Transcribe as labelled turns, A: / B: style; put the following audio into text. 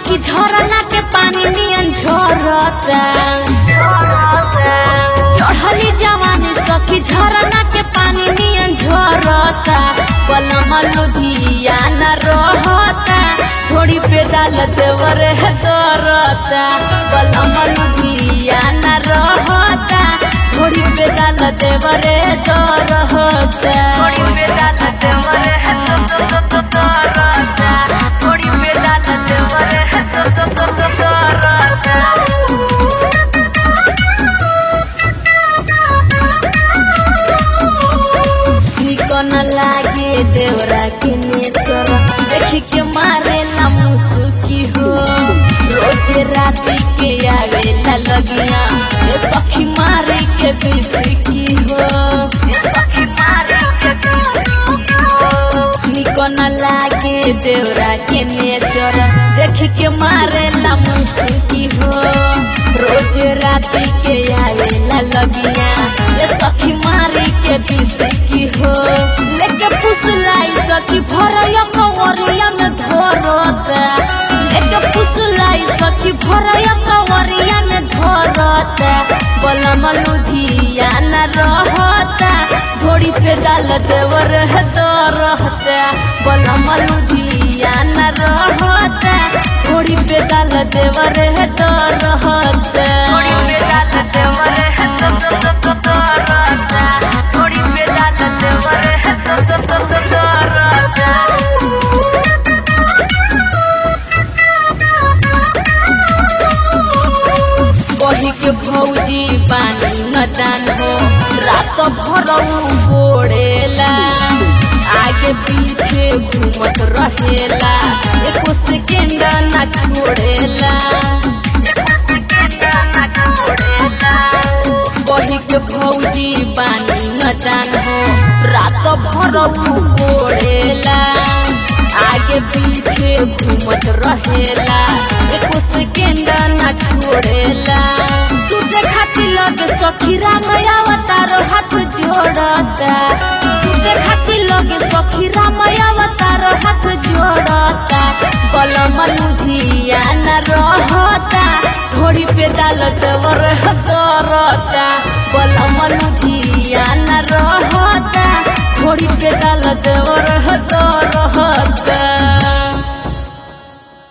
A: सखी झरना के पानी नियन झरता चढ़ली जवानी सखी झरना के पानी नियन झरता पलम लुधियाना रहता थोड़ी पे डाल देवर है दरता पलम लुधियाना रहता थोड़ी पे डाल देवर है दरता थोड़ी पे डाल देवर है दरता थोड़ी पे डाल देवर है दरता निकन लागे देवरा के नेचर देखी के मारेला मुसुकी हो रोज राती के आवेला लगिया ये सखी मारे के बिसकी हो ये सखी मारे के बिसकी हो निकन लागे देवरा के नेचर देखी के मारेला मुसुकी हो रोज राती के आवेला लगिया ये सखी मारी के बिसकी हो लेके पुसलाई सखी भरया कंवरिया में धरता लेके पुसलाई सखी भरया कंवरिया में धरता बलम लुधियाना रहता घोड़ी पे डाल देवर है रहता बलम लुधियाना रहता घोड़ी पे डाल देवर है रहता घोड़ी पे डाल देवर है रहता घोड़ी पे डाल देवर है रहता बही के भौजी पानी न दान हो रात भर गोड़ेला आगे पीछे घूमत रहेला एको सेकेंड न छोड़ेला बही के भौजी पानी न दान हो रात भर गोड़ेला आगे पीछे घूमत रहेला एको सेकेंड न छोड़ेला सुते खातिर लगे सखी रामया अवतार हाथ जोड़ता सुते खातिर लगे सखी रामया अवतार हाथ जोड़ता बलम लुधियाना रहता थोड़ी पे डाल देवर करता बलम लुधियाना रहता थोड़ी पे डाल देवर रहता